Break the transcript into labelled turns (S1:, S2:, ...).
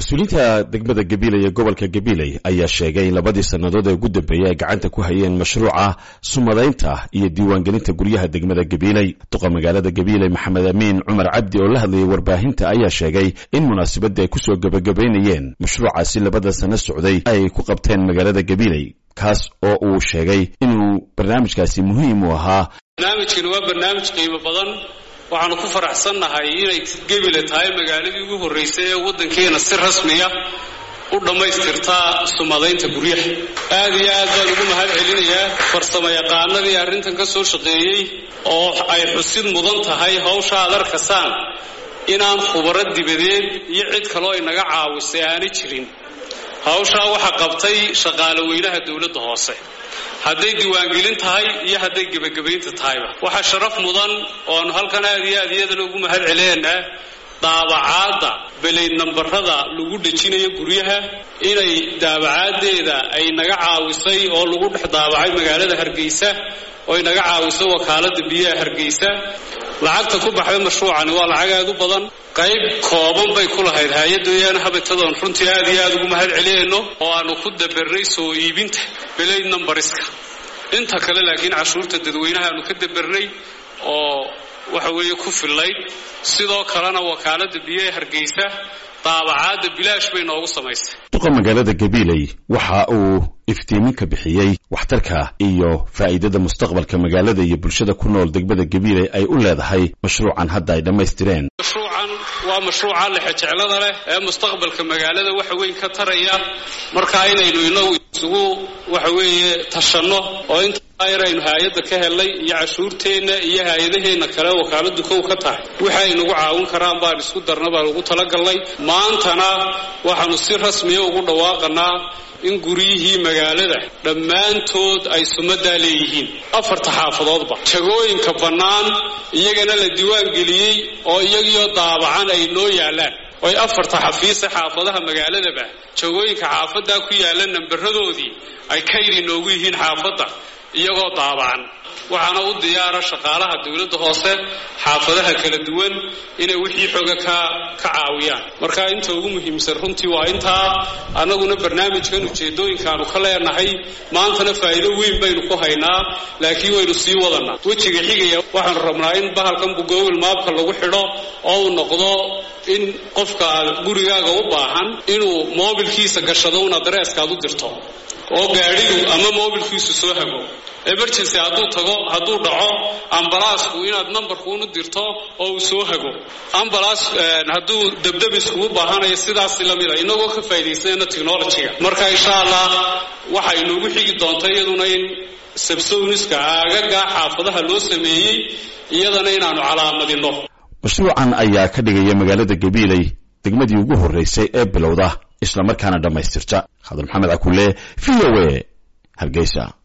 S1: mas-uuliyiinta degmada gabiley ee gobolka gabiley ayaa sheegay in labadii sannadood ee ugu dambeeyey ay gacanta ku hayeen mashruuca sumadaynta iyo diiwaangelinta guryaha degmada gabiley duqa magaalada gabiley maxamed amiin cumar cabdi oo la hadlayay warbaahinta ayaa sheegay in munaasabadda ay kusoo gebagabaynayeen mashruucaasi labada sanno socday ay ku qabteen magaalada gabiley kaas oo uu sheegay inuu barnaamijkaasi muhiim u ahaa
S2: barnaamijkani waa barnaamij qiimo badan waxaanu ku faraxsannahay inay gebile tahay magaaladii ugu horraysay ee waddankeena si rasmiya u dhammaystirtaa sumadaynta guryaha aad iyo aad baan ugu mahad celinayaa farsamo yaqaanadii arrintan ka soo shaqeeyey oo ay xusid mudan tahay hawsha aad arkasaan inaan khubaro dibadeed iyo cid kaloo inaga caawisay aanay jirin hawshaa waxaa qabtay shaqaale weynaha dowladda hoose hadday diiwaangelin tahay iyo hadday gebagabaynta tahayba waxaa sharaf mudan oonu halkan aad iyo aad iyadana ugu mahad celinaynaa daabacaadda beleyd nambarada lagu dhejinayo guryaha inay daabacaaddeeda ay naga caawisay oo lagu dhex daabacay magaalada hargeysa oo ay naga caawisay wakaaladda biyaha hargeysa lacagta ku baxday mashruucani waa lacag aad u badan qayb kooban bay ku lahayd hay-adooyaana habatadoon runtii aad iyo aad ugu mahad celinayno oo aanu ku dabarnay soo iibinta beleyd numbariska inta kale laakiin cashuurta dadweynaha aanu ka dabarnay oo waxa weeye ku fillayd sidoo kalena wakaaladda biyaha hargeysa daabacaadda bilaash bay noogu samaysay
S1: duqa magaalada gabiley waxa uu iftiimin ka bixiyey waxtarka iyo faa'iidada mustaqbalka magaalada iyo bulshada ku nool degmada gabiley ay u leedahay mashruucan hadda ay dhammaystireen
S2: mashruucan waa mashruuca lexejeclada leh ee mustaqbalka magaalada waxa weyn ka taraya markaa inaynu inagu isugu waxa weeye tashanno oo intaa yaraynu hay-adda ka helnay iyo cashuurteenna iyo hay-adaheenna kale wakaaladu kow ka tahay waxa ay nagu caawin karaan baan isku darna baan ugu talagalnay maantana waxaanu si rasmiya ugu dhawaaqanaa in guryihii magaalada dhammaantood ay sumadaa leeyihiin afarta xaafadoodba jagooyinka bannaan iyagana la diiwaan geliyey oo iyagiyo daabacan ay noo yaallaan oy afarta xafiise xaafadaha magaaladaba jagooyinka xaafaddaa ku yaalla nambaradoodii ay kayri noogu yihiin xaafadda iyagoo daabacan waxaana u diyaara shaqaalaha dowladda hoose xaafadaha kala duwan inay wixii xooga ka ka caawiyaan marka inta ugu muhiimsan runtii waa intaa annaguna barnaamijkan ujeedooyinkaanu ka leenahay maantana faa'iido weyn baynu ku haynaa laakiin waynu sii wadanaa wejiga xigaya waxaanu rabnaa in bahalkan google maabka lagu xidho oo uu noqdo in qofka gurigaaga u baahan inuu moobilkiisa gashado un adreeskaad u dirto oo gaadhigu ama moobilkiisu soo hago emergency hadduu tago hadduu dhaco ambalaasku inaad nambarkuunu dirto oo uu soo hago ambalaas hadduu debdebiskugu baahanayo sidaasi lamida inagoo ka faa'iidaysanayna technologyga marka insha allah waxa inoogu xigi doonta iyaduna in sabsowniska aagagaa xaafadaha loo sameeyey iyadana inaanu calaamadinno
S1: mashruucan ayaa ka dhigaya magaalada gabiley degmadii ugu horraysay ee bilowda islamarkaana dhammaystirta khadar maxamed cakulle v o a hargeysa